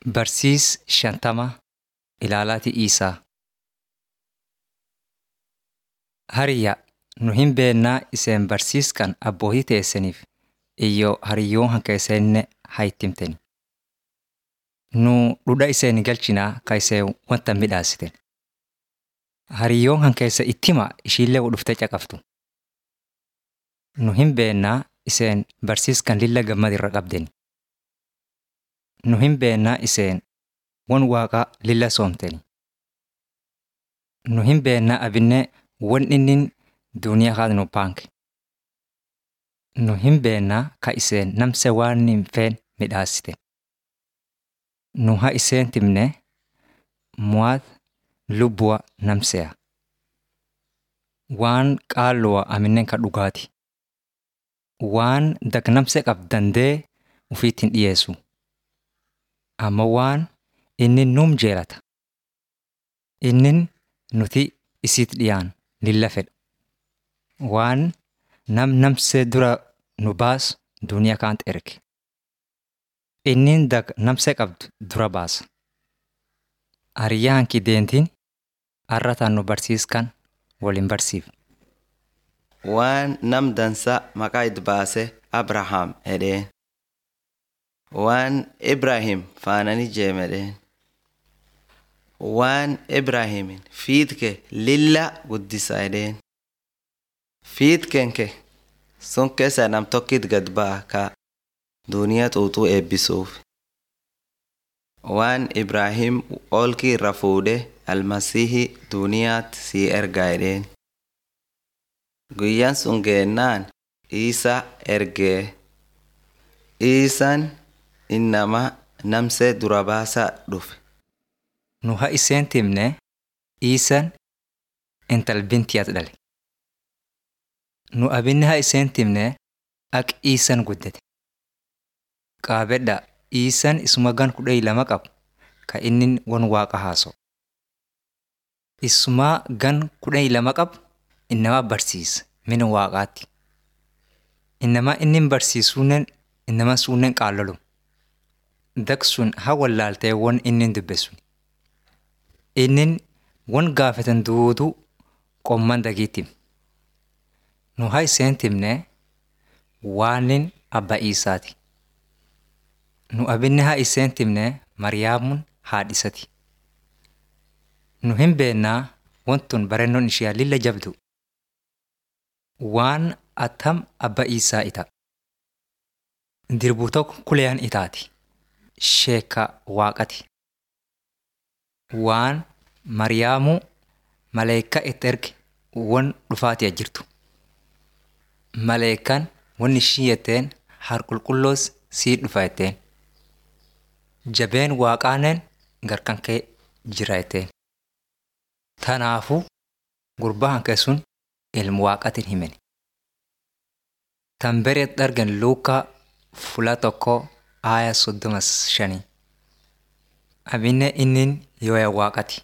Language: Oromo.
Barsiis shantama ilaalaati Iisaa. Hariyya nu hin beennaa iseen barsiiskan abbootii teessaniif iyyoo hariyyoon hanka isenne haa ittimteni. Nu dhudha iseen galchinaa ka iseen wanta midhaasiten. Hariyyoon hanka isa ittima ishiillee dhuftee caqaftu. Nu hin beennaa iseen barsiiskan lilla gammad irra qabdeni. Nu hin beennaa iseen won waaqaa lilla soomteni. Nu hin beennaa abinne won innin duuniyaa kaat nu paanke. Nu hin beennaa ka iseen namse waan hin feen midhaasiten. Nu haa iseen timne mu'aat lubbuwa namseya. Waan qaalluwa aminnen ka dhugaati. Waan dagnamse qab dandee ufiit hin dhiyeessu. Amma waan inni nuum jeelata. Innin nuti isiit dhiyaan lilla fedha. Waan nam namsee dura nu baas duuniyaa kaant erge. Innin dag namsee qabdu dura baasa. Hariyyaa hanki deentiin arrataan nu barsiiskan waliin barsiifna. Waan nam dansa maqaa itti baase Abrahaam edheen. Waan Ibrahim faanani jeemedheen. Waan Ibrahimin fiitke lilla guddisa edheen. Fiitken ke sun keessa nam tokkit gad ba'a ka duuniyaa xuuxuu eebbisuuf. Waan Ibrahim olki irra fuudhe almasiihi duuniyaatti sii erga edheen. Guyyaan sun geennaan Iisa ergee. Iisaan innama namsee dura baasaa dhufe. Nu haa iseen timne Iisan intal bintiyaat dhale. Nu abinne haa iseen timne ak Iisan guddate. Qaabedha Iisan isuma gan kudhanii lama qabu ka inni won waaqa haasa'u. Isumaa gan kudhanii lama qabu innama barsiisa mina waaqaatti. Innama inni barsiisuunen innama suunnen qaallolu. Dak sun haa wallaaltee won inni dubbesun. Innin won gaafatan duutuu qomman dagiitti. Nu haa iseen timne waanin abba Iisaati. Nu abinne haa iseen timne Mariyaamuun haadhisati. Nu hin beennaa wantun barennoon ishiyaa lilla jabdu. Waan attam abba Iisaa ita. Dirbuu tokko kuleyaan itaati. Sheeka waaqati. Waan Mariyaamuu maleekaa itti erge won dhufaatiya jirtu. Maleekaan won ishii jetteen harqulqulloos sii dhufa jetteen. Jabeen waaqaanen garkan kee jira jetteen. Tanaafuu gurbaa hanke sun ilmu waaqatiin himeni. Tan bereetti argan Luukaa fula tokko aaya soddoma shanii. Abinne innin yooya waaqati.